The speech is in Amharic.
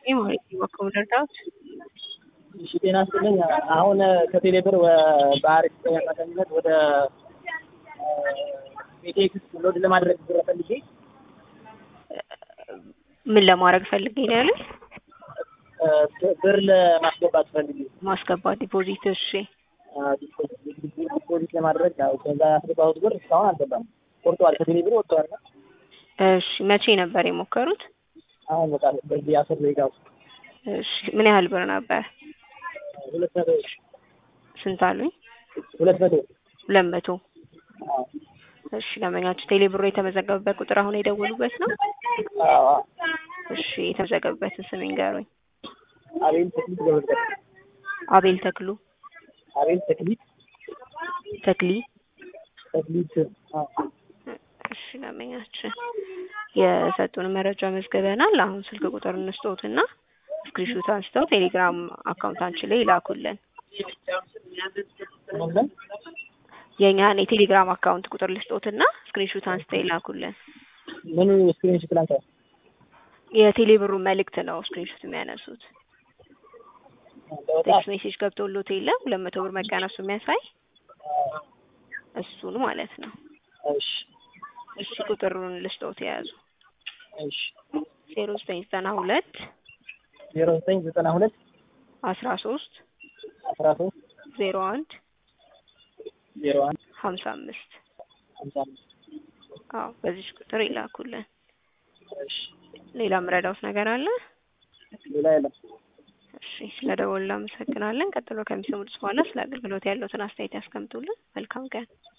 ማለት ነው በኩል እርዳት እሺ ጤና ይስጥልኝ። አሁን ከቴሌ ብር በአሪፍ አማካኝነት ወደ ኢቴክስ ሎድ ለማድረግ ብር ፈልጌ ምን ለማድረግ ፈልጌ ነው ያለኝ? ብር ለማስገባት ፈልጌ ማስገባት ዲፖዚት። እሺ ዲፖዚት ለማድረግ ያው ከዛ ያስገባሁት ብር እስካሁን አልገባም። ቆርጠዋል፣ ከቴሌ ብር ወጥተዋል። እሺ መቼ ነበር የሞከሩት? አሁን በቃ በዚህ አስር ደቂቃ ውስጥ እሺ ምን ያህል ብር ነበር? ሁለት መቶ ስንት አሉኝ? ሁለት መቶ ሁለት መቶ እሺ ለመኛችሁ ቴሌ ብሮ የተመዘገበበት ቁጥር አሁን የደወሉበት ነው? አዎ እሺ የተመዘገበበትን ስም ይንገሩኝ። አቤል ተክሊት ገብረ አቤል ተክሉ አቤል ተክሊት ተክሊ ተክሊት አዎ እሺ ለመኛችን የሰጡን መረጃ መዝግበናል። አሁን ስልክ ቁጥር እንስጦትና ስክሪንሾት አንስተው ቴሌግራም አካውንታችን ላይ ይላኩልን። ምንም የእኛን የቴሌግራም አካውንት ቁጥር ልስጦትና ስክሪንሾት አንስተው ይላኩልን። ምኑ ስክሪንሾት ላንተ የቴሌብሩ መልእክት ነው ስክሪንሾት የሚያነሱት። ቴክስት ሜሴጅ ገብቶሎት የለ ሁለት መቶ ብር መቀነሱ የሚያሳይ እሱን ማለት ነው። እሺ እሺ ቁጥሩን ልስጦት የያዙ እሺ ዜሮ ዘጠኝ ዘጠና ሁለት ዜሮ ዘጠኝ ዘጠና ሁለት አስራ ሶስት አስራ ሶስት ዜሮ አንድ ዜሮ አንድ ሀምሳ አምስት ሀምሳ አምስት አዎ በዚች ቁጥር ይላኩልን። እሺ ሌላ ምረዳውት ነገር አለ? ሌላ የለም። እሺ ስለ ደወሉ አመሰግናለን። ቀጥሎ ከሚሰሙት በኋላ ስለ አገልግሎት ያለውትን አስተያየት ያስቀምጡልን። መልካም ቀን።